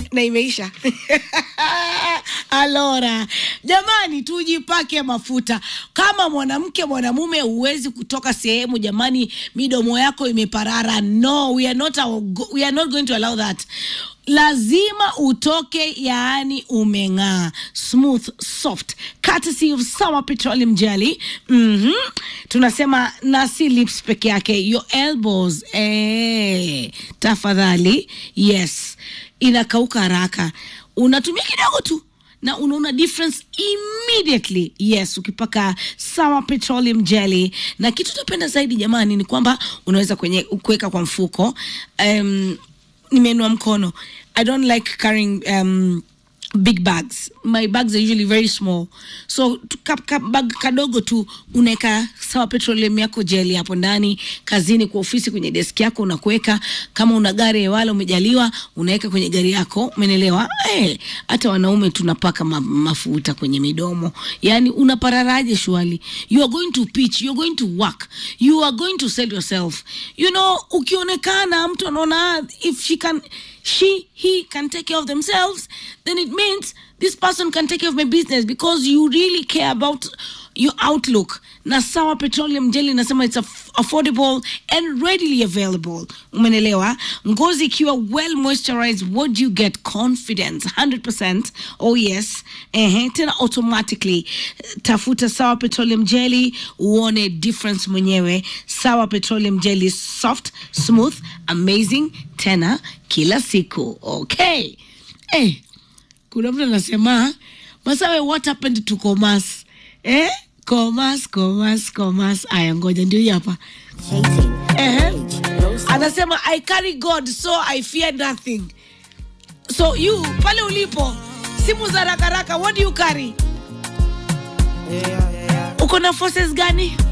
na imeisha alora jamani tujipake mafuta kama mwanamke mwanamume huwezi kutoka sehemu jamani midomo yako imeparara no we are not, our, we are not going to allow that lazima utoke yaani umeng'aa smooth soft courtesy of Sawa petroleum jelly mm-hmm. tunasema na si lips peke yake your elbows eh, tafadhali yes inakauka haraka unatumia kidogo tu na unaona difference immediately yes ukipaka sawa petroleum jelly na kitu napenda zaidi jamani ni kwamba unaweza kwenye kuweka kwa mfuko um, nimeinua mkono i don't like carrying um, big bags my bags are usually very small so tu- ka, ka, bag kadogo tu unaweka sawa petroleum yako jeli hapo ndani kazini kwa ofisi kwenye deski yako unakuweka kama una gari wala umejaliwa unaweka kwenye gari yako umenelewa Eh, hata wanaume tunapaka ma, mafuta kwenye midomo yani unapararaje shwali you are going to pitch you are going to work you are going to sell yourself you know ukionekana mtu anaona if she can she he can take care of themselves then it means this person can take care of my business because you really care about your outlook na sawa petroleum jelly nasema it's aff- affordable and readily available umenelewa ngozi ikiwa well moisturized what do you get confidence 100% oh yes ehe tena automatically tafuta sawa petroleum jelly uone difference mwenyewe sawa petroleum jelly soft smooth amazing tena kila siku okay eh, kuna mtu anasema masawe what happened to comas eh? comas comas comas aya ngoja ndio hii hapa Ehe. anasema i carry god so i fear nothing so you pale ulipo simu za rakaraka what do you carry uko na forces gani